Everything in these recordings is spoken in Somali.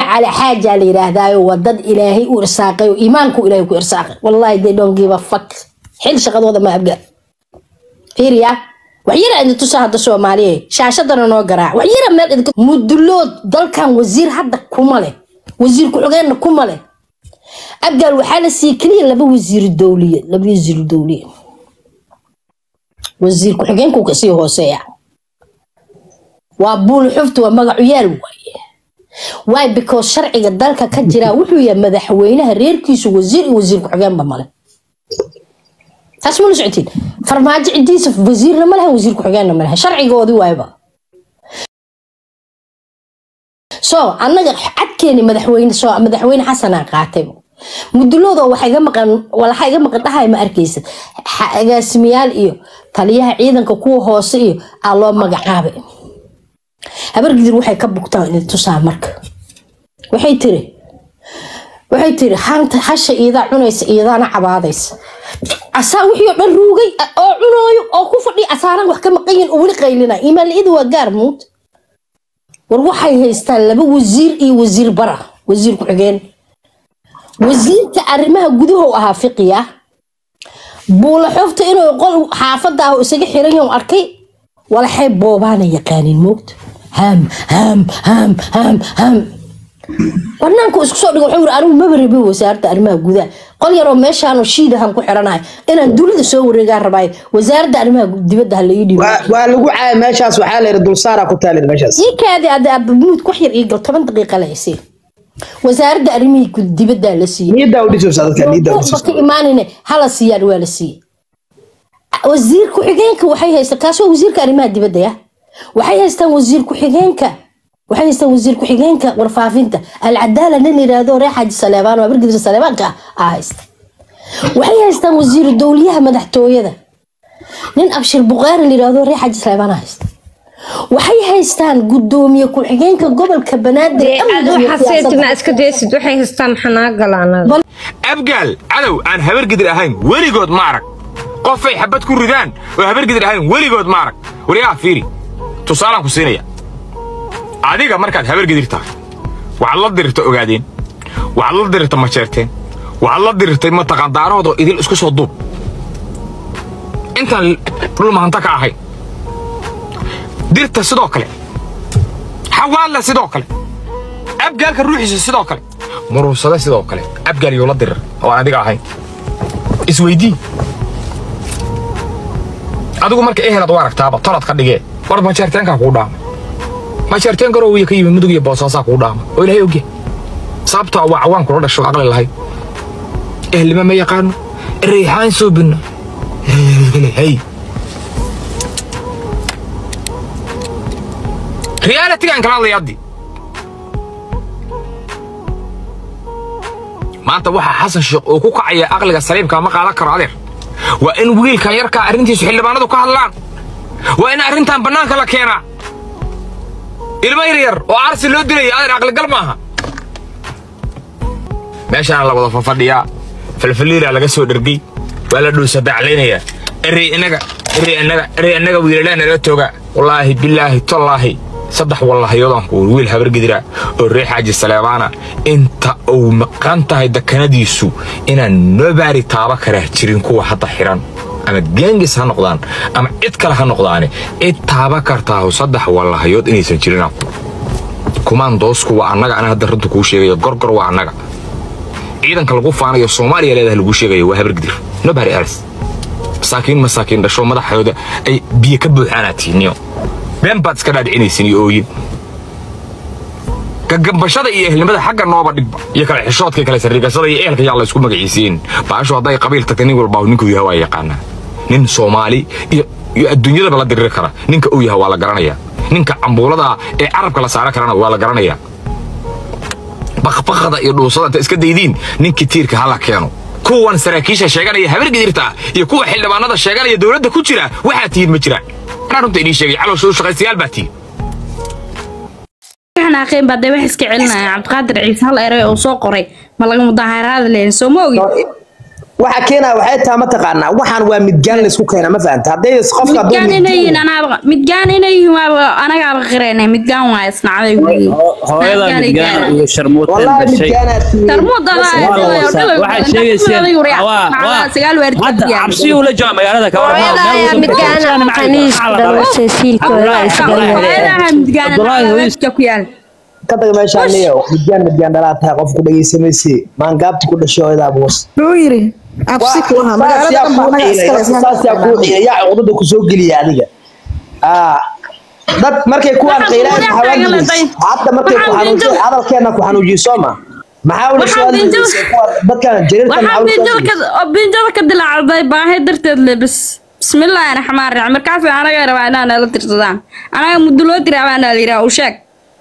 cali xaaja la yidhaahdaayo waa dad ilaahay u irsaaqay oo iimaanku ilaahay ku irsaaqay wallahi they don't give a fuck xil shaqadooda ma abga fiiriya waxyara idin tusa hadda soomaaliya shaashadana noo garaac waxyara meel idinka mudulood dalkan wasiir hadda kuma leh wasiir ku-xigeenna kuma leh abgaal waxaa la siiyey keliya laba wasiir dowliye laba wasiir dowliye wasiir ku-xigeenku kasii hooseeya waa buul xufta waa magacu yaal waaye waay because sharciga dalka ka jira wuxuu yahay madaxweynaha reerkiisu wasiir iyo wasiir ku-xigeenba male taas ma la socotiin farmaajo cidiisa wasiirna ma lahan wasiir ku-xigeenna ma lahan sharcigoodii waayba so annaga cadkeeni madaxweyne soo madaxweyne xasanaa qaatay mudulooda waxa iga maqan walaxa iga maqan dhahay ma arkaysa Ha- agaasimayaal iyo taliyaha ciidanka kuwa hoose iyo aa loo magacaabay habargidir waxay ka bugtaan inay tusaa marka waxay tiri waxay tiri hanta hasha iidaa cunaysa iidaana cabaadaysa asaa wixii oo dhan ruugay a- oo cunooyo oo ku fadhiya asaaraan wax ka maqanyin oo weli qaylina imaanla-ida waa gaar muud war waxay haystaan laba wasiir iyo wasiir bara wasiir ku-xigeen wasiirka arrimaha gudaha u ahaa fiqiya buula xofta inuu qol xaafada ah oo isaga xiran yahay arkay walaxay boobaana yaqaanin moogta ham ham ham ham ham banaanku isku soo dhigo wuxuu yiri anigu maba rabi wasaaradda arrimaha gudaha qol yaroo meeshaanoo shiidahan ku xiranahay inaan dunida soo wareegaan rabaay wasaaradda arrimaha dibadda ha la ii dhiibo waa waa lagu caaya meeshaas waxaa la yidhi dulsaaraa ku taalid meeshaas ii kaadi ada abamuud wax yar ii gal toban daqiiqa la isii wasaaradda arrimihii gud- dibaddaa la siiyey niyadaa u dhisaysa dadka niyadaa u Buuqba dhisaysa ka imaanine hala siiyaan waa la siiyey wasiir ku-xigeenka waxay haystaan kaas waa wasiirka arrimaha dibadda ya waxay haystaan wasiir ku-xigeenka waxay haystaan wasiir ku-xigeenka warfaafinta alcadaala nin yidhaahdo reer xaaji saleebaan waa bargidisa saleebaanka ah aa haysta waxay haystaan wasiiru dowliyaha madaxtooyada nin abshir buqaari la yidhaahdo reer xaaji saleebaan aa haysta waxay haystaan gudoomiye ku-xigeenka gobolka banaadir dee aad amniga iyo waxaa siyaasadda. seetima iska daysid waxay haystaan maxaa naga gala anaga abgaal cadow aan habargidir ahayn weligood ma arag qofay xabad ku ridaan oo habargidir ahayn weligood ma arag wariyaa fiiri tusaalaan ku siinaya adiga markaad habargidir tahay waxaad la dirirta ogaadeen waxaad la dirirta majeerteen waxaad la dirirtay mataqaan daarahoodoo idil isku soo duub intaan dhul mahanta ka ahayn dirta sidoo kale xawaalla sidoo kale abgaalka ruuxiisa sidoo kale murursada sidoo kale abgaal yoo la dirir oo aan adiga ahayn isweydii adigu marka ehelaad u aragtaaba tolad ka dhigee war majeerteenkaa kuu dhaama majeerteen garoo wiya ka yimi mudug iyo boosaasaa kuu dhaama oo ilaahay ogya sababtoo waa cawaan kula dhasho aqli lahayd ehelnima ma yaqaano reexaan soo binno hey realitigaan kala hadlaya haddii maanta waxaa xasan sheekh uu ku kacaya aqliga saliimka ma qaadan karo adeer waa in wiilkan yarkaa arrintiisu xildhibaanadu ka hadlaan waa in arrintan bannaanka la keenaa ilmo yar yar oo arsi loo dilaya adeer aqligal maaha meeshaana la wada fafadhiyaa falfaliiraa laga soo dhergey waa la dhuusa baclaynayaa erey inaga erey inaga erey inaga wiilalaa nala tooga wallaahi bilaahi tallaahi saddex wallahayoodaan ku wiil habargedira oo reer xaaji saleebaana inta uu maqan tahay dakanadiisu inaan nobaari taaba karaa jirin kuwa hadda xiran ama geengis ha noqdaan ama cid kale ha noqdaane cid taaba kartaahu saddex wallahayood inaysan jirin kumaandoosku waa annaga ana hadda runta kuu sheegayo gorgor waa annaga ciidanka lagu faanayo soomaaliya leedahay lagu sheegayo waa habargidir nobody else masaakiin masaakiin dhasho madaxooda ay biyo ka buuxaanaa tiiniyo been baad iska dhaadhicinaysin iyo ooyin gagambashada iyo ehelnimada xagga nooba dhigba iyo kale xishoodka kale sariigashada iyo ehelka yaa la isku magaciisiin baashu hadday qabiil tagta nin walbaa ninkuu yahay waa yaqaanaa nin soomaali iyo iyo adduunyadaba la diriri kara ninka uu yahay waa la garanayaa ninka cambuulada ee carabka la saaran karana waa la garanayaa bakbakada iyo dhuusada inta iska daydiin ninkii tiirka hala keeno kuwan saraakiisha sheeganaya habargidirta iyo kuwa xildhibaanada sheeganaya dowladda ku jira waxaa tihiin ma jiraan anaa runta idiin sheegay calooshoodu shaqaystayaal baa tihiin xanaaqeen baa dee wax iska celinaya cabdiqaadir ciise hal eray oo soo qoray ma laga mudaaharaada leeyahay soo ma ogi waxa keenaya waxay tahay mataqaanaa waxaan waa midgaan laysku keena ma fahanta hadday qofka hadduu midgaan inay yihiin midgaan- anaaba midgaan inay yihiin waaba anagaaba qireenay midgaan waa isnacday weyi hooyada midgaan iyo sharmuuteen wallahi dhashay midgaanaad tihiin. tarmuud waxay sheegaysaa waa waa hadda cabsi uu la jooga magaalada ka waran hooyada ayaa midgaana khaniis dhalashay siilkooda ay Abdullaahi hooyis- ku yaal ka taga meeshaan niyo midgaan midgaan dhalaa tahay qof ku dhageysamaysi maangaabti ku dhashay hooyada abuus Wuxuu yiri absi ku lahaa magaalada dhan baa anaga iskale saasyaa kuu xiya yaa cuqdada ku soo geliya adiga Ah, dad markay kuwaan Waxaan qiilaan kuugu xawaangelis dhaqaaqay. hadda markay ku Waxaan xanuunsan binjo- hadalkeena ku xanuujiyo soo ma maxaa wala Waxaan soo binjo- hadlaysay kuwa dadkan jariirta waxaa maxaa binjada wala ka oo binjada ka dilaacday baahi darteed le bas bismillaahi raxmaan raxiim markaas anaga rabaa inaan nala tirsadaan anaga muddo loo tiri abaa nala yidhaha u sheeg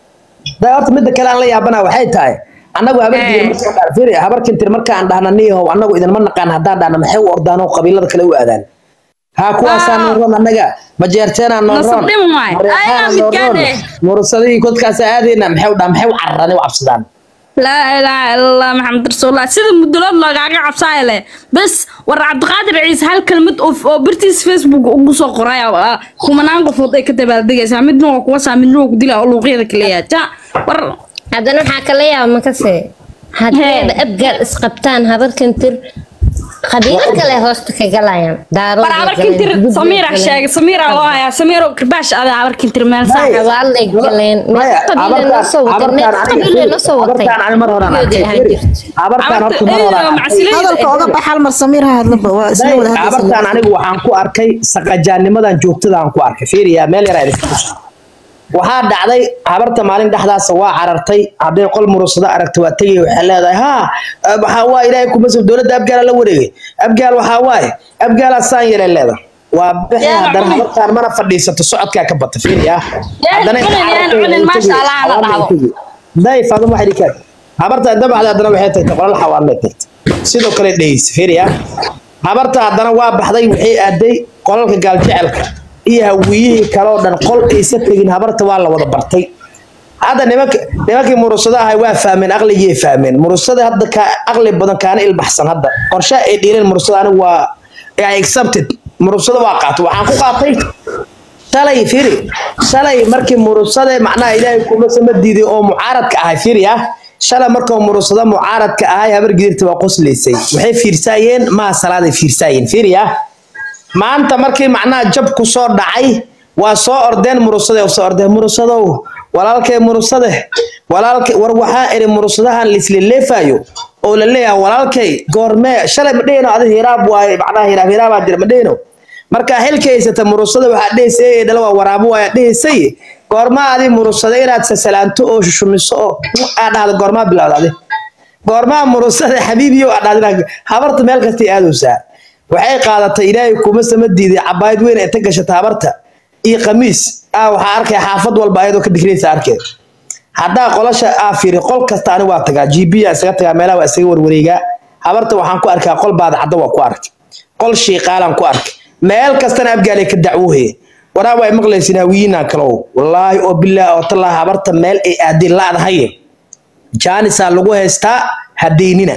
daa horta midda kale aan la yaabana waxay tahay annagu habar Eh. digir markaan dhahno fiiri habar kintir markaan dhahna niyahow annagu idinma naqaan haddaan dhahna maxay u ordaan oo qabiilada kale u aadaan haa kuwaasaa Ah. noo roon annaga majeerteenaa noo Nasab roon dhim waay. mareexaana Ayaga noo midkaan roon eh. murusadii kodkaasa aadayna maxay u dhahan maxay u cararaan u cabsadaan laa ilaaha ila allah maxamed rasuulullah sida muddalood loogaaga cabsaaya leh bas war cabdiqaadir ciise hal kelmad oo oo bartiis facebook ugu soo qoray oo, ah, kumanaan qofood ay ka dabaaldegaysaa midna waa kuwa saa midna waa ku dilaa oo luuqyada kaleeyaa ja war haddana waxaa kala yaaba makase haddayba abgaal isqabtaan habarkantir qabiilo kale hoosta ka galayaan daarood war abarkintir samiira sheegay samiira loo hayaa samiiro kirbaash ada abarkintir meel saaxa xawaalay galeen Maya, qabiile noo soo watay abartaan neef aniga qabiile fiiri, noo soo watay abartaan ani mar horaan Geedi arkay ahaan fiiri. jirtay abartaan horta mar horaan arkay hadalka oga bax hal mar samiir ha hadlaba waa isla wada abartaan hadlaysa anigu waxaan ku arkay saqajaanimadan joogtada aan ku arkay fiiriya meel yaraa idinka tusa waxaa dhacday habarta maalin dhexdaas waa carartay hadday qol murusada aragtay waa tegay waxay leedahay haa waxaa waa ilaahay kuma soo dowladda abgaala la wareegay abgaal waxaa waaye abgaalaa saan yeelay leedahay waa bixi Yaa haddana cunin. habartaan mana fadhiisato socodkaa ka bata fiiriya Yaa haddana cunin, yaa cunin, maasha Allah, ha la dhahdo. day faaduma waxay dhikaan habarta dabacda haddana waxay tagtay qolal xawaalay tagtay sidoo kale dhegeysa fiiriya habarta haddana waa baxday waxay aaday qolalka gaaljecelka iyo hawiyihii kale oo dhan qol aysa tegin habarta waa la wada bartay hadda nimanka nimankii murusada ahay waa fahmeen aqligii fahmeen murusada hadda ka aqli badan kaana ilbaxsan hadda qorshe ay dhiileen murusada anigu waa I accepted murusada waa qaatay waxaan ku qaatay shalay firi shalay markii murusade macnaha ilaahay kuma sama diiday oo mucaaradka ahay firi ah shalay markuu murusada mucaaradka ahay habar gidirta waa qoslaysay waxay fiirsaayeen maa salaaday fiirsaayeen firi ah maanta markii macnaha jab ku soo dhacay waa soo ordeen murusade soo ordeen murusadow walaalkay murusade walaalkay war waxaa iri murusadahan lisleleefayo oo la leeyahay walaalkay goormee shalay ma dhehino adi hiraab waaye macnaha hiraab hiraabaa jira ma dhehino marka xilka haysata murusada waxaa dhehaysay ee dhala waa waraabo waa dhehaysay goormaa adi murusada inaad sasalaanto oo shushumiso oo aad dhahda goormaa bilowda adi goormaa murusada xabiibiyo aad dhahda habarta meel kastay aadaysaa waxay qaadatay ilaahay kuma sama diiday cabaayad weyn ee ta gashata habarta iyo khamiis ah waxaa arkay xaafad walba ayadoo ka digraysa arkeed haddaa qolasha aa fiiri qol kasta ani waa tagaa gb aa isaga tagaa meelaha waa isaga warwareegaa habarta waxaan ku arkaa qol baada cadda waa ku arkay qol shiiqaalaan ku arkay meel kastana abgaalay ka dacwoohe waraa waa maqlaysin hawiyiinaa kalow wallaahi oo bilaah oo tallaahi habarta meel ay aadin laadahaye jaanisaa lagu haystaa hadeynina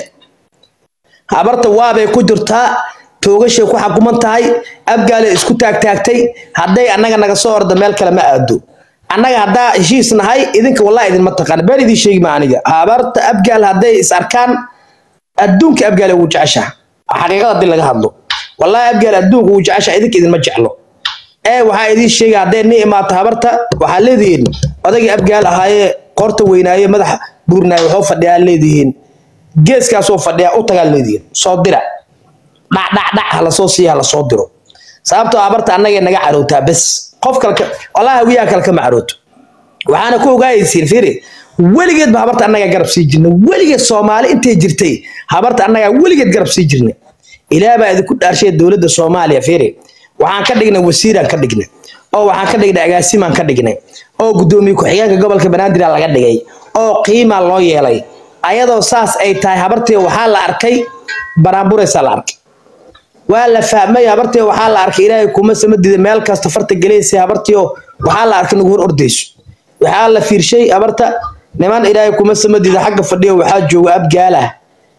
habarta waabay ku jirtaa toogashay ku xakuman tahay abgaalay isku taagtaagtay hadday annaga naga soo orda meel kale ma aado annaga haddaa heshiis nahay idinka wallahi idinma taqaan been idin sheegi ma aniga habarta abgaal hadday is arkaan adduunka abgaal ugu jeceshaha xaqiiqada hadii laga hadlo wallahi abgaal adduunka ugu jeceshaha idinka idinma jeclo ee waxaa idiin sheegay hadday ni imaato habarta waxaa leedihiin odagii abgaal ahaayee qorta weynaaye madaxa buurnaaye waxuu fadhiyaa leedihiin geeskaasoo fadhiyaa u tagaa leedihiin soo dira dhacdhacdhac hala soo siiya hala soo diro sababtoo habarta annagay naga carootaa bes qof kalka wallahi hawiyaha kale kama carooto waxaana ku ogaayaysiin fiiri weligeed ba habarta annagaa garab sii jirnay weligeed soomaali intay jirtay habarta annagaa weligeed garab sii jirnay ilaah baa idinku dhaarshay dowladda soomaaliya fiiri waxaan ka dhignay wasiiraan ka dhignay oo waxaan ka dhignay agaasimaan ka dhignay oo guddoomiye ku-xigeenka gobolka banaadir laga dhigay oo qiimaa loo yeelay ayadoo saas ay tahay habartii waxaa la arkay baraamburaysaa la arkay waa la fahmay habartii waxaa la arkay ilaahay kuma sama diiday meel kasta farta gelaysay habartii oo waxaa la arkay nagu hor ordayso waxaa la fiirshay habarta niman ilaahay kuma sama diiday xagga fadhiyo waxaa jooga abgaalah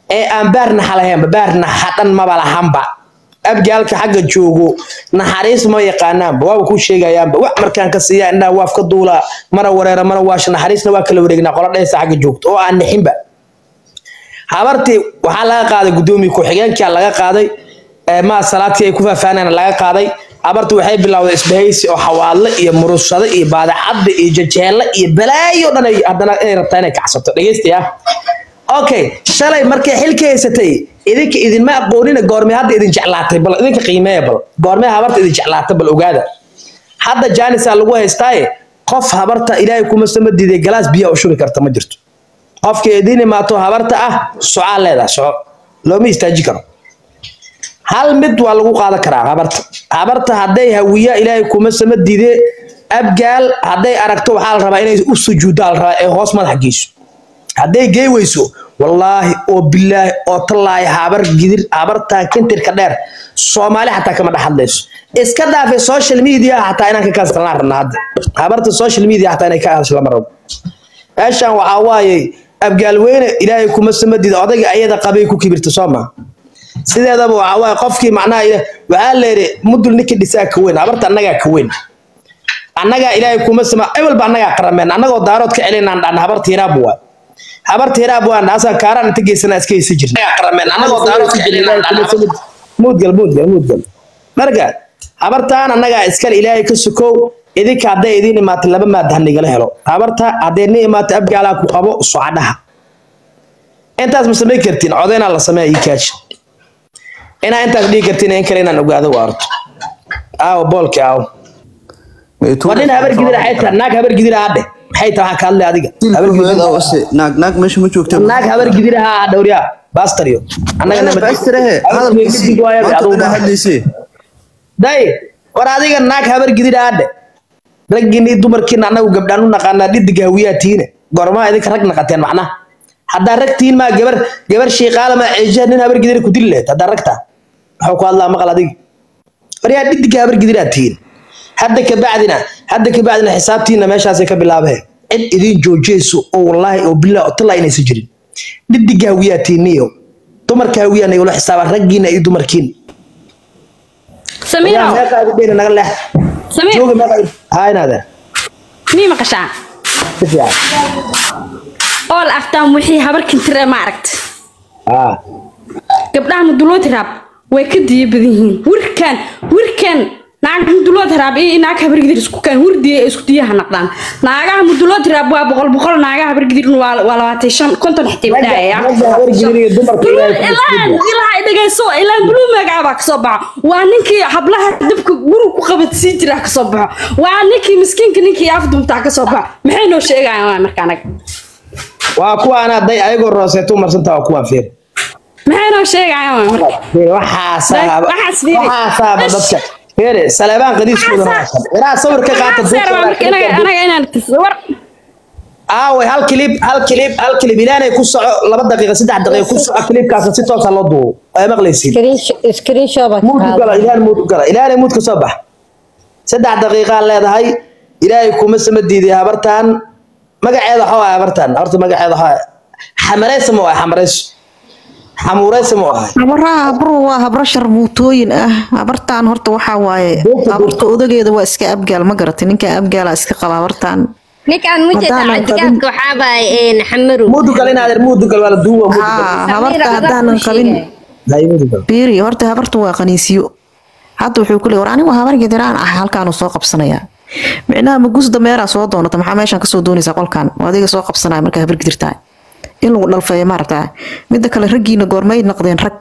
ee aan baar naxa lahaynba baar naxa dhan maba lahanba abgaalka xagga joogo naxariis ma yaqaanaanba waaba ku sheegayaanba wax markaan ka siiya indhaha waaf ka duulaa mana wareera mana waasha naxariisna waa kala wareegnaa qola dhehaysa xagga joogto oo aan nixinba habartii waxaa laga qaaday gudoomiye ku-xigeenkaa laga qaaday maa salaadkii ay ku faafaaneen laga qaaday habartu waxay bilowday isbahaysi oo xawaadle iyo murushado iyo baadacadda iyo jajeelle iyo balaayo dhan ay haddana inay rabtaa inay kacsato dhegeystayaa okay shalay markay xilka haysatay idinka idinma aqoonina goormee hadda idin jeclaatay bal idinka qiimeeya bal goormee habarta idin jeclaatay bal ogaada hadda jaanisaa lagu haystaaye qof habarta ilaahay kuma sama diiday galaas biyaa u shubi karta ma jirto qofka idin imaato habarta ah socaa leedaha soco looma istaaji karo hal mid waa lagu qaadan karaa habarta habarta hadday hawiyaa ilaahay kuma sama diide abgaal hadday aragto waxaa la rabaa inay u sujuuddaa la rabaa ee hoos madax geyso hadday gey weyso wallaahi oo bilaahi oo tallaahi habar gidir habartan kintirka dheer soomaali xataa kama dhex hadlayso iska dhaafay social media xataa inaan ka kaastalnaan rabna hadda habarta social media xataa inay ka hadasho lama rabo meeshan waxaa waaye abgaal weyne ilaahay kuma sama diida odayga ayada qabay ku kibirta soo maa sideedaba waxaa waaye qofkii macnaha waxaa leeyahay mudul ninkii dhisaa ka weyn habarta annagaa ka weyn annagaa ilaahay kuma sama ewelba annagaa qarameen annagoo daarood ka celinaan dhan habarta hiraab waa habarta hiraab waa naasaan kaaraan inta geysana iska heysa jirna qarameen annagoo daarood ka celinaan dhan muudgal muudgal muudgal marka habartaan annagaa iskale ilaahay ka sukow idinka hadday idiin imaatay laba maad hanigala helo habarta hadday ni imaatay abgaalaa ku qabo socadhaha intaas ma samayn kartiin codaynaa la sameeya ii kaaji inaa intaas dhigi kartiin in kale inaan ogaado waa arto aawo boolki aawo waa nin habar gidira xay tahay naag habar gidira hadhe maxay tahay waxaa ka hadlay adiga habar gidira naag naag meesha ma joogta naag habar gidira ha dhowriya baastaryo annagana baastirahe hadalkiisii maanta hadlaysee day war adiga naag habar gidira hadhe raggiini dumarkiina annagu gabdhaan u naqaanaa dhidiga hawiyaa tiine goormaa idinka rag naqateen macnaha haddaa rag tihiin maa gabar gabar shiiqaala maa ceejiha nin habar gidira ku dili lahayd haddaa ragtaa maxuu ku hadlaa maqal adiga waryaa dhidiga habar gidiraa tihiin hadda kabacdina hadda kabacdina xisaabtiina meeshaasay ka bilaabeen cid idin joojiyeyso oo wallaahi oo billah oo tallaa inaysan jirin dhidiga hawiyaa tiiniyo dumarka hawiyaa nagula xisaabaan raggiina iyo dumarkiina samiiro meeqa adi dheyna naga leex samiir jooga meeqa haa inaadeen mii maqashaa si fiican ool aftaan wixii habarkin tire ma aragta haa gabdhaha mudulood raab way ka diya badan yihiin wirkan wirkan naag mudulood raab iyo naag habargidir isku kan hurdiya isku diyaha naqdaan naagaha mudulood raab waa boqol boqol naagaha habargidirna waa waa labaatan shan konton xitay bidhaaya ragga habar gidira iyo dumarka ilaahay kuma ilaa isku ilaa dhagayso ilaa blue magaca baa kasoo baxo waa ninkii hablaha dabka guri ku qabadsii jira kasoo baxo waa ninkii miskiinka ninkii afdumtaa kasoo baxo maxay noo sheegayaan waa marka anaga waa kuwaan hadday ayagoo rooseeto u marsantaa waa kuwaan feer maxay noo sheegayaan waa marka waxaasaaba Waxaas fiiri. waxaasaaba dadka feere saleebaan qadiiskooda ilaa sawir ka qaata anaga inaan war aaway hal kilib hal kilib hal kilib ilaanay ku soco laba daqiiqa saddex daqiiqa ku soco kilibkaas si toosa loo duubo ay maqlaysiin screen shot baa muud u gala ilaan muud u gala ilaanay muud ka soo bax saddex daqiiqaa leedahay ilaahay kuma sama diiday habartan magaceeda waxaa waay habartan horta magaceeda waxaa xamareysa ma waay xamareyso xamuureysa ma waay habaraha habru waa habro sharmuutooyin ah habartaan horta waxaa waaye habarta odageeda waa iska abgaal ma garatay ninka abgaala iska qaba habartaan ninkaan mujeda Haddaanan qabin- cadigaadka waxaabaa xamarow muud u gala inaadeer muud u gal waa la duuba muud u gal haa habarta haddaanan qabin hay muud u gal biiri horta habarta waa qaniisiyo hadda wuxuu ku leey war anigu habar gidiraan ah halkaanu soo qabsanayaa micnaha magus dameeraa soo doonata maxaa meeshan kasoo doonaysaa qolkan oo adiga soo qabsanaya markaa habar gidirtaa in lagu dhalfeeyo maaragtaa midda kale raggiina goormay noqdeen rag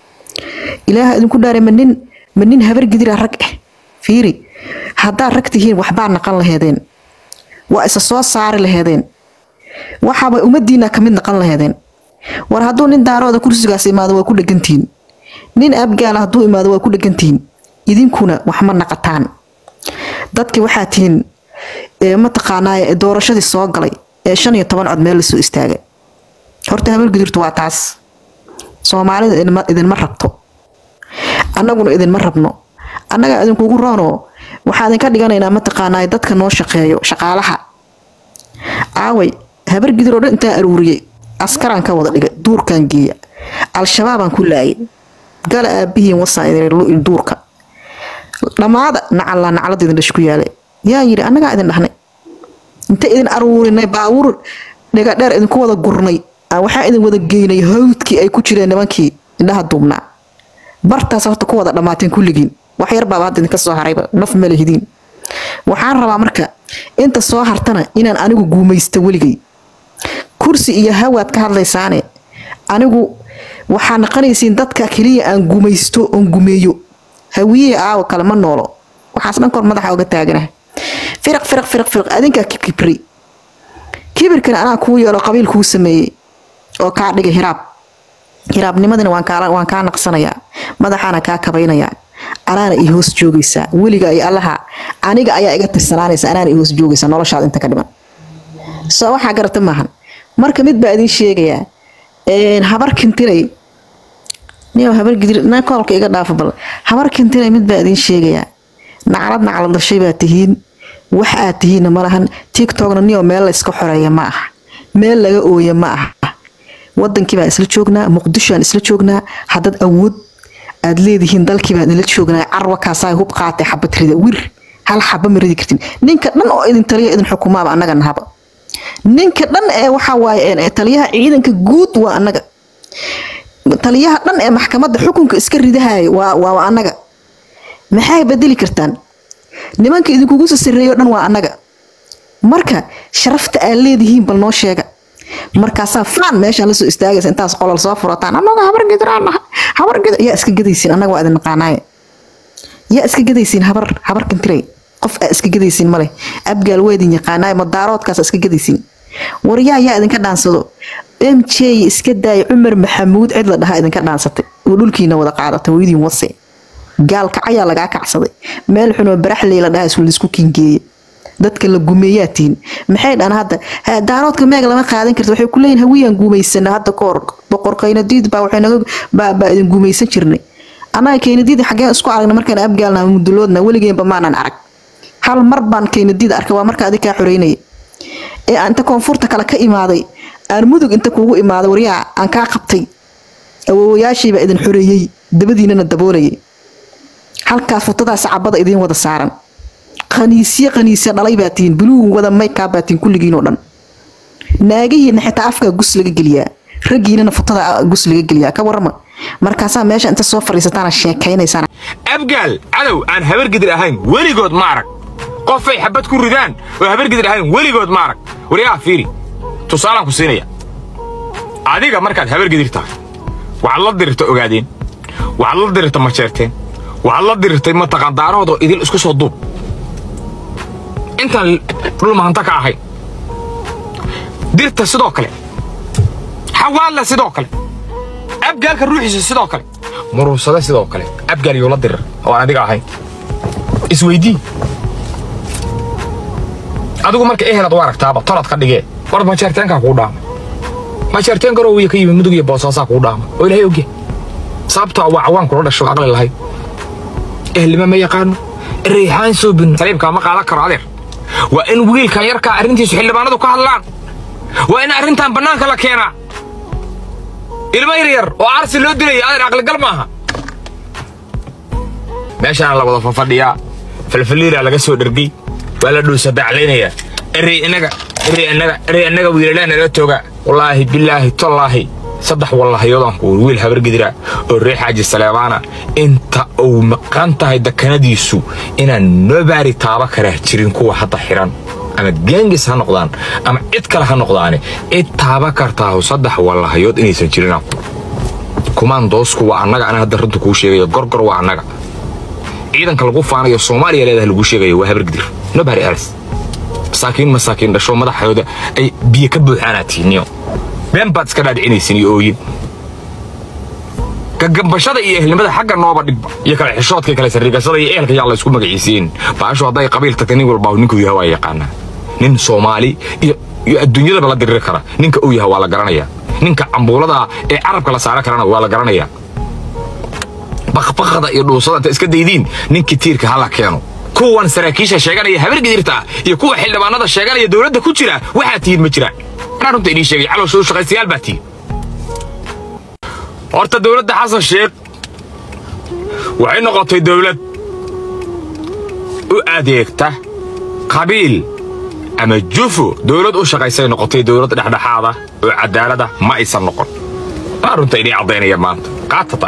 ilaaha idinku dhaare ma nin ma nin habar gidira rag ah fiiri haddaad rag tihiin waxbaa naqan laheedeen waa isa soo saari laheedeen waxaaba ummadiina kamid naqan laheedeen war hadduu nin daarooda kursigaas imaado waa ku dhegantihiin nin abgaala hadduu imaado waa ku dhegantihiin idinkuna wax ma naqataan dadki waxaa tihiin ee mataqaanaa doorashadii soo galay ee shan iyo toban cod meel lasoo istaagay horta habar gudurtu waa taas soomaalida idinma- idinma rabto annaguna idinma rabno annaga idinkugu roonoo waxaa idinka dhiganaynaa mataqaanaa dadka noo shaqeeyo shaqaalaha aaway habar gidir oo dhan intaa aruuriyey askaraan ka wada dhigay duurkan geeya al-shabaabaan ku laayay gala aabihiin wasaan idin duurka dhammaada nacalla naclada idin dhash ku yaale yaa yidhi annagaa idin dhahnay inta idin aruurinay baabuur dhigadheer idinku wada gurnay aan waxaa idin wada geynay hawdkii ay ku jireen nimankii indhaha duubnaa bartaas horta ku wada dhammaateen kulligiin wax yar baaba hadda idinka soo harayba naf ma lehidiin waxaan rabaa marka inta soo hartana inaan anigu guumaysto weligay kursi iyo hawaad ka hadlaysaane anigu waxaa naqanaysiin dadka keliya aan gumaysto oon gumeeyo hawiyihii aawo kale ma noolo waxaas dhan kor madaxa oga taagana firaq firaq firaq firaq adinkaa kibri kibirkana anaa kuu yeelo qabiil kuu sameeyey oo kaa dhigay hiraab hiraabnimadina waan kaa waan kaa naqsanayaa madaxaana kaa kabaynayaa anaana ii hoos joogaysaa weliga ay allaha aniga ayaa iga tirsanaanaysa anaana ii hoos joogaysaa noloshaada inta ka dhiman soo waxaa garata maahan marka mid baa idin sheegayaa habar kintinay niyo habar gidir na koolka iga dhaafa bal habar kintinay mid baa idin sheegayaa naclad naclad dhashay baa tihiin wax aad tihiinna ma lahan tiktokna niyo meel la iska xoreeya ma aha meel laga ooya ma aha wadankii baan isla joognaa muqdishoaan isla joognaa haddaad awood aad leedihiin dalkii baan ila joognaa carwa kaasaa hub qaatay xabad rida wir hal xaba ma ridi kartin ninka dhan oo idin taliya idin xukumaaba annaga nahaba ninka dhan ee waxaa waaye taliyaha ciidanka guud waa annaga taliyaha dhan ee maxkamadda xukunka iska ridahaya waa waa annaga maxay bedeli kartaan nimanka idinkugu soo sarreeyo dhan waa annaga marka sharafta aad leedihiin bal noo sheega markaasaa faan meeshaan lasoo istaagaysa intaas qolol soo furataan annaga habar gidraan habar gidr yaa iska gadaysiin annaga waa idin naqaanaaye yaa iska gadaysiin habar habar kintiray qof aa iska gadaysiin male abgaal waa idin yaqaanaaye madaaroodkaas iska gadaysiin waryaa yaa idinka dhaansado m j iska daaya cumar maxamuud cid la dhahaa idinka dhaansatay oo dhulkiina wada qaadatay hooyadiin wase gaalkacayaa lagaa kacsaday meel xunoo baraxley la dhahaa isku kingeeye dadka la gumeeyaa tihin maxay dhan hadda daaroodka meeg lama qaadan karta waxay ku leeyihin hawiyaan guumaysana hadda kahor boqor kaynadiid baa waxay naga baa idin guumaysan jirnay annaga kaynadiid xaggeen isku aragna markaan abgaalna muduloodna weligeenba maanan arag hal mar baan kaynadiid arkay waa marka adi kaa xoreynaya ee aan inta koonfurta kale ka imaaday aan mudug inta kuugu imaaday waryaa aan kaa qabtay awoowayaashiibaa idin xoreeyey dabadiinana daboolayay halkaas futadaas cabada idiin wada saaran qaniisye qaniisye dhalay baa tihiin buluug wada maykaa baa tihiin kulligiinoo dhan naagihiina xitaa afkaa gus laga geliyaa raggiinana futada gus laga geliyaa ka warama markaasaa meesha inta soo fadhiisataana sheekaynaysaan abgaal cadow aan habargidir ahayn weligood ma arag qofay xabad ku ridaan oo habargidir ahayn weligood ma arag waryaa fiiri tusaalaan ku siinaya adiga markaad habargidir tahay waxaad la dirirta ogaadeen waxaad la dirirta majeerteen waxaad la dirirtay mataqaan daarahoodoo idil isku soo duub intaan dhul mahanta ka ahayn dirta sidoo kale xawaalla sidoo kale abgaalka ruuxiisa sidoo kale muruusada sidoo kale abgaal yuu la dirir oo aan adiga ahayn isweydii adigu marka ehelaad u aragtaaba tolad ka dhigee war majeerteenkaa kuu dhaama majeerteen garoowiya ka yimi mudug iyo boosaasaa kuu dhaama oo ilaahay ogya sababtoo waa cawaan kula dhasho aqli lahayd ehelnima ma yaqaano reexaan soo bin saliibkaa ma qaadan karo adeer waa in wiilkan yarkaa arrintiisu xildhibaanadu ka hadlaan waa in arrintan bannaanka la keenaa ilmo yaryar oo arsi loo dilaya adeer aqligal maaha meeshaana la wada fafadhiyaa falfaliiraa laga soo dhergey waa la dhuusa baclaynayaa erey inaga erey inaga erey inaga wiilalaa nala tooga wallaahi bilaahi tallaahi saddex wallahayoodaan ku wiil habargidira oo reer xaaji saleebaana inta uu maqan tahay dakanadiisu inaan noo baari taaba karaa jirin kuwa hadda xiran ama geengis ha noqdaan ama cid kale ha noqdaane cid taaba kartaahu saddex wallahayood inaysan jirin kumaandoosku waa annaga ana hadda runta kuu sheegayo gorgor waa annaga ciidanka lagu faanayo soomaaliya leedahay lagu sheegayo waa habargidir nobari aris masaakiin masaakiin dhasho madaxooda ay biyo ka buuxaanaatiiniyo been baad iska dhaadhicinaysin iyo ooyin gagambashada iyo ehelnimada xagga nooba dhigba iyo kale xishoodka kale sarrigashada iyo ehelka yaa la isku magaciisiin baashu hadday qabiil tagta nin walbaa ninkuu yahay waa yaqaanaa nin soomaali iyo iyo adduunyadaba la diriri kara ninka uu yahay waa la garanayaa ninka cambuulada ee carabka la saara karana waa la garanayaa bakbakada iyo dhuusada inta iska daydiin ninkii tiirka hala keeno kuwan saraakiisha sheeganaya habargidirta iyo kuwa xildhibaanada sheeganaya dowladda ku jira waxaa tihiin ma jiraan anaa runta idiin sheegay calowshow shaqaystayaal baa tihiin horta dowladda xasan sheekh waxay noqotay dowlad u adeegta qabiil ama jufo dowlad u shaqaysay noqotay dowlad dhexdhexaada oo cadaalada ma aysan noqon waa runta inii caddaynaya maanta qaatata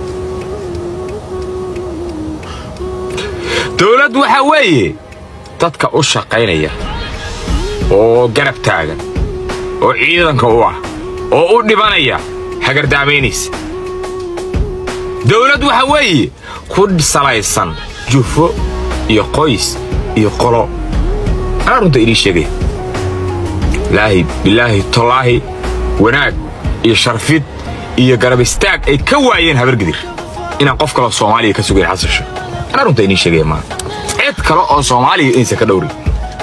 dowlad waxa weeye dadka u shaqaynaya oo garab taagan oo ciidanka u ah oo u dhibanaya hagardaamaynaysa dowlad waxa weeye ku salaysan jufo iyo qoys iyo qolo anaa runta inii sheegaya ilaahi bilaahi tolaahi wanaag iyo sharfid iyo garab istaag ay ka waayeen habargidir inaan qof kaloo soomaaliya ka sugayn xasasho anaa runta inii sheegaya maanta cid kale oo soomaaliya inaysan ka dhowrin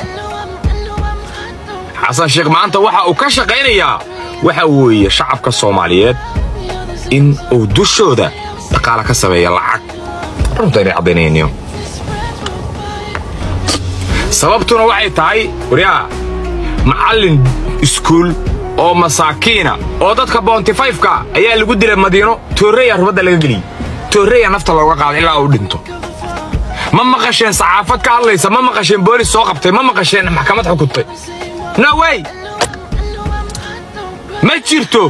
xasan sheekh maanta waxa uu ka shaqaynayaa waxa weeye shacabka soomaaliyeed in uu dushooda dhaqaala ka sameeya lacag runta inay caddaynayaniyo sababtuna waxay tahay waryaa macallin iskuul oo masaakiina oo dadka boontifayfka ayaa lagu dilay madiino toorreya rubadda laga geliyey toorreya nafta looga qaaday ilaa uu dhinto ma maqasheen saxaafad ka hadlaysa ma maqasheen boolis soo qabtay ma maqasheen maxkamad xukuntay no way ma jirto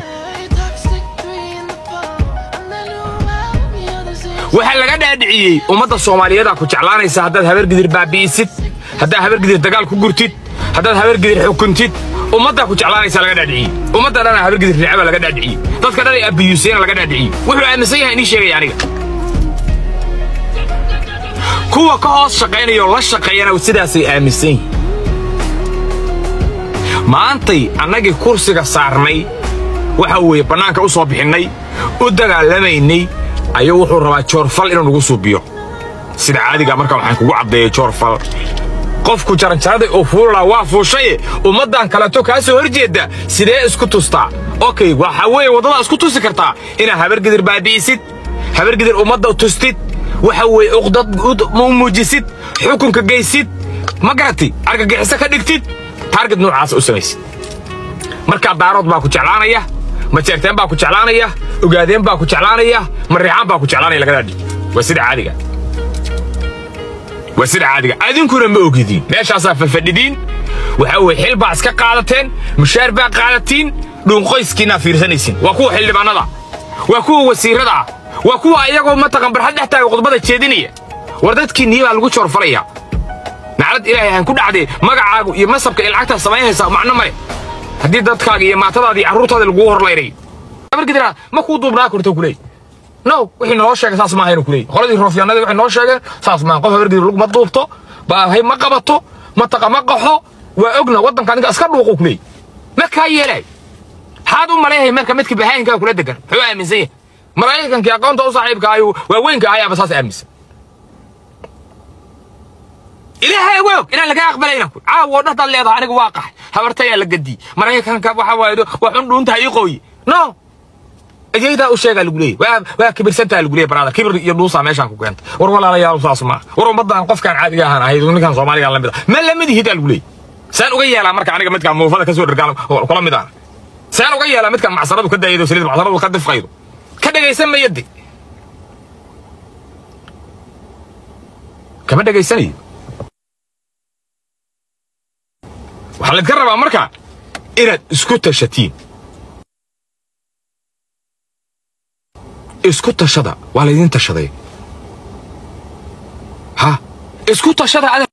waxaa laga dhaadhiciyey ummadda soomaaliyeedaa ku jeclaanaysa haddaad habargidir baabi'isid haddaad habargidir dagaal ku gurtid haddaad habargidir xukuntid ummaddaa ku jeclaanaysa laga dhaadhiciyey ummadda dhana habargidir ricaba laga dhaadhiciyey dadka dhan ay abiyuusayna laga dhaadhiciyey wuxuu aaminsan yahay inii sheegaya aniga kuwa ka hoos shaqaynaya oo la shaqeeyana sidaasay aaminsan yihin maantay annagii kursiga saarnay waxa weeye bannaanka u soo bixinnay u dagaalamaynay ayuu wuxuu rabaa joorfal inuu nagu suubiyo sida caadiga marka waxaan kugu caddeeyey joorfal qofku jaranjaraday oo fuulaa waa fuushaye ummaddan kaleeto kaa soo horjeedda sidee isku tustaa okay waxa weeye waddadaa isku tusi kartaa inaad habargidir baabi'isid habargidir ummadda tustid waxa weeye uqdad u muujisid xukunka geysid ma garatay argagixiso ka dhigtid taarget noocaasa u samaysid markaa daarood baa ku jeclaanaya majeerteen baa ku jeclaanaya ogaadeen baa ku jeclaanaya mariixaan baa ku jeclaanaya laga dhaadhi waa sida caadiga waa sida caadiga adinkuna ma ogidiin meeshaasaa fafadhidiin waxa weye xil baa iska qaadateen mushaar baa qaadatiin dhuunqoyskiinaa fiirsanaysin waa kuwa xildhibaannada waa kuwa wasiirrada ah waa kuwa ayagoo mataqan barxad dhex taaga khudbada jeedinaya war dadkiinnii baa lagu joorfalaya naclad ilaahay aan ku dhacdee magacaagu iyo masabka iyo lacagtaa samaynaysaa macno male haddii dadkaaga iyo maatadaada iyo carruurtaada lagugu horlayray habargidira ma kuu duubnaa korta kuleey no wixii naloo sheegay saas maaha inuu kuleey qoladii roofyaanadii waxay noo sheegeen saas maaha qof habargidir lug ma duubto baahay ma qabato mataqa ma qaxo waa ogna waddanka ninka iska dhuuqu kuleey ma kaa yeelay maxaad u maleeyahay marka midka bahaayinkaa kula degan muxuu aaminsan yahay maraykankii aqoonta u saaxiibka ayuu waaweynka ayaaba saas aaminsan ilaahay awoog inaan laga aqbalayna ku caawo dhahdaad leedahay aniga waa qax habartayaa la gadiyey maraykanka waxa waaye waa xun dhuunta ii qooyi no ejeydaa u sheegaa lagu leeyay waa waa kibirsantaa lagu leeyay brother kibir iyo dhuusaa meeshaan ku keentay war walaalayaal saas ma war ummaddan qofkaan caadiga ahaan ahayd ninkan soomaaliga la mid ah ma la mid yihidaa lagu leeyay saan uga yeelaa marka aniga midkaan muufada ka soo dhargaan kula mid ah saan uga yeelaa midkaan macsaradu ka daayado saliid macsaradu ka difqaydo ka dhagaysan mayadi kama dhagaysanayo waxaa laydka rabaa marka inaad isku tashatiin isku tashada waa laydin tashaday ha isku tashada ada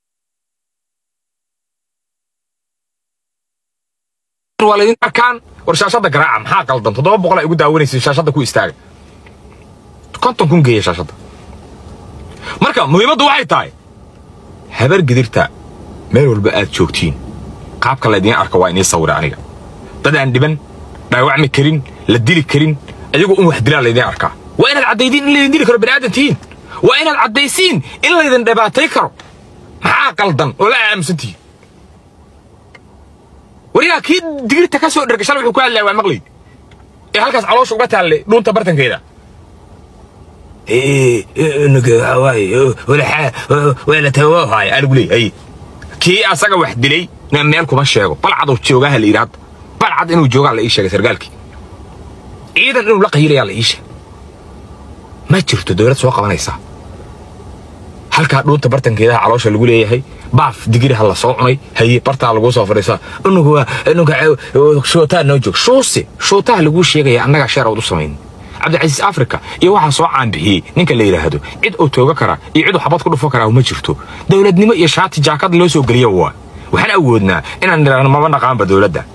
waa laydin arkaan war shaashadda garaaca maxaa qaldan toddoba boqol ay ugu daawanaysa shaashadda ku istaaga konton kun geeya shaashadda marka muhiimaddu waxay tahay habar gidirta meel walba aad joogtiin qaabka laydiin arka waa inii sawira aniga dad aan dhiban dhaawacmi karin la dili karin ayagoo un wax dilaa laydiin arkaa waa inaad caddaydiin in laydin dili karo bani'aadan tihiin waa inaad caddaysiin in laydin dhibaatay karo maxaa qaldan oo la aamusan tihiin waryaa kii digirta ka soo dherga shalay wuxuu ku hadlaya waa maqlayd ee halkaas caloosha uga taalle dhuunta bartankeeda wala tawaahaay anigu leeyahay kii asaga wax dilay na meel kuma sheego balcad joogaha la yidhi hadda balcad inuu joogaa la ii sheegay sargaalkii ciidan inuu la qayilayaa la iisha ma jirto dowlad soo qabanaysaa halkaa dhuunta bartankeedaha caloosha lagu leeyahay baaf digiri ha la soo cunay haye bartaa laguu soo fadhiisaa unugu unuga shootaa noo joog shuuse shootaha laguu sheegaya annagaa sheer ood u samayn cabdicasiis afrika iyo waxaa soo caanbixiyey ninka la yidhaahdo cid uu tooga karaa iyo cid uu xabad ku dhufo karaa ma jirto dowladnimo iyo shaati jaakad loo soo geliya waa waxaan awoodnaa inaan nidhaahno maba naqaanba dowladda